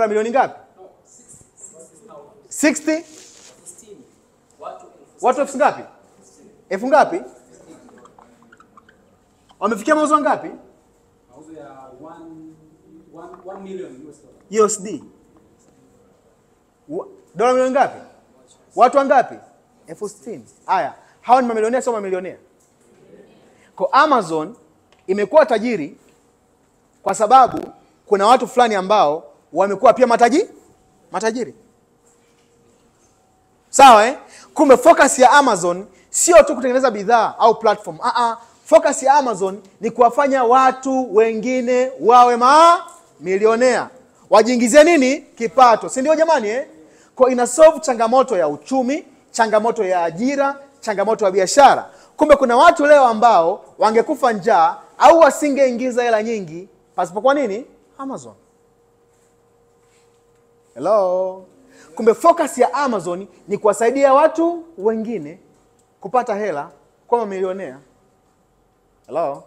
dola milioni ngapi 60 watu elfu ngapi elfu ngapi wamefikia mauzo ngapi mauzo ya 1 million US dollar. USD Wa- dola milioni ngapi watu wangapi elfu sitini haya hawa ni mamilionea sio mamilionea kwa amazon imekuwa tajiri kwa sababu kuna watu fulani ambao wamekuwa pia mataji matajiri sawa eh? kumbe focus ya amazon sio tu kutengeneza bidhaa au platform uh -uh. focus ya amazon ni kuwafanya watu wengine wawe mamilionea wajiingizie nini kipato si ndio jamani eh? kwa ina solve changamoto ya uchumi changamoto ya ajira changamoto ya biashara kumbe kuna watu leo ambao wangekufa njaa au wasingeingiza hela nyingi pasipokuwa nini amazon hello kumbe focus ya amazon ni kuwasaidia watu wengine kupata hela kwa mamilionea hello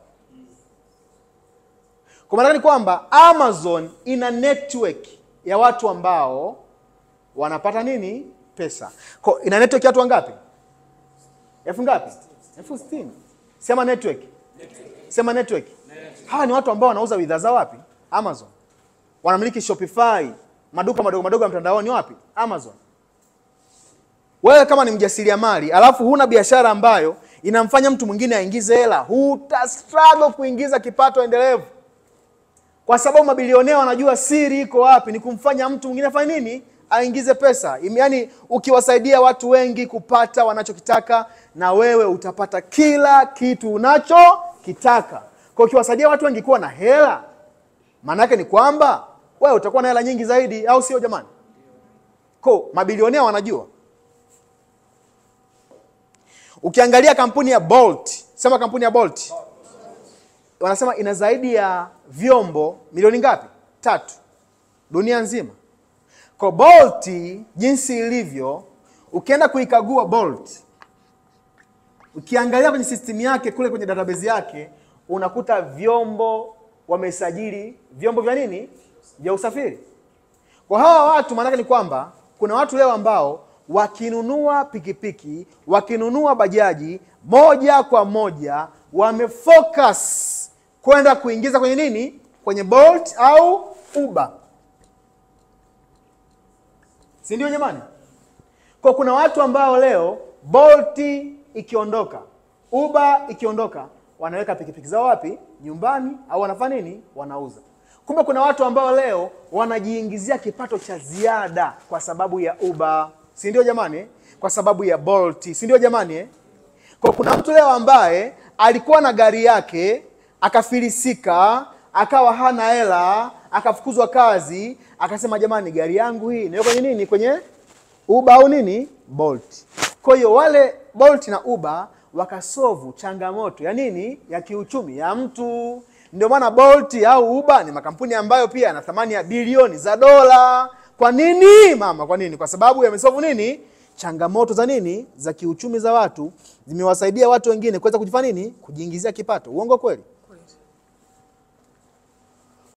kwa maana ni kwamba amazon ina network ya watu ambao wanapata nini pesa kwa, ina network ya watu wangapi elfu ngapi elfu sitini sema network sema network hawa ni watu ambao wanauza bidhaa za wapi amazon wanamiliki shopify maduka madogo madogo ya mtandaoni wapi amazon wewe kama ni mjasiriamali alafu huna biashara ambayo inamfanya mtu mwingine aingize hela huta struggle kuingiza kipato endelevu kwa sababu mabilionea wanajua siri iko wapi ni kumfanya mtu mwingine afanye nini aingize pesa Im- yaani ukiwasaidia watu wengi kupata wanachokitaka na wewe utapata kila kitu unachokitaka kwa ukiwasaidia watu wengi kuwa na hela maana yake ni kwamba wewe utakuwa na hela nyingi zaidi au sio jamani ko mabilionea wanajua ukiangalia kampuni ya bolt sema kampuni ya bolt wanasema ina zaidi ya vyombo milioni ngapi tatu dunia nzima kwa bolt jinsi ilivyo ukienda kuikagua bolt ukiangalia kwenye system yake kule kwenye database yake unakuta vyombo wamesajili vyombo vya nini vya usafiri kwa hawa watu maanake ni kwamba kuna watu leo ambao wakinunua pikipiki wakinunua bajaji moja kwa moja wamefocus kwenda kuingiza kwenye nini kwenye bolt au uber si ndio jamani kwa kuna watu ambao leo bolt ikiondoka uber ikiondoka wanaweka pikipiki zao wapi nyumbani au wanafanya nini wanauza kumbe kuna watu ambao leo wanajiingizia kipato cha ziada kwa sababu ya uber si ndio jamani kwa sababu ya bolt si ndio jamani eh? kwa kuna mtu leo ambaye alikuwa na gari yake akafilisika akawa hana hela akafukuzwa kazi akasema jamani gari yangu hii niwe kwenye nini kwenye uber au nini bolt kwa hiyo wale bolt na uber wakasovu changamoto ya nini ya kiuchumi ya mtu ndio maana bolt au uber ni makampuni ambayo pia yana thamani ya bilioni za dola kwa nini mama kwa nini kwa sababu yamesovu nini changamoto za nini za kiuchumi za watu zimewasaidia watu wengine kuweza kujifanya nini kujiingizia kipato uongo kweli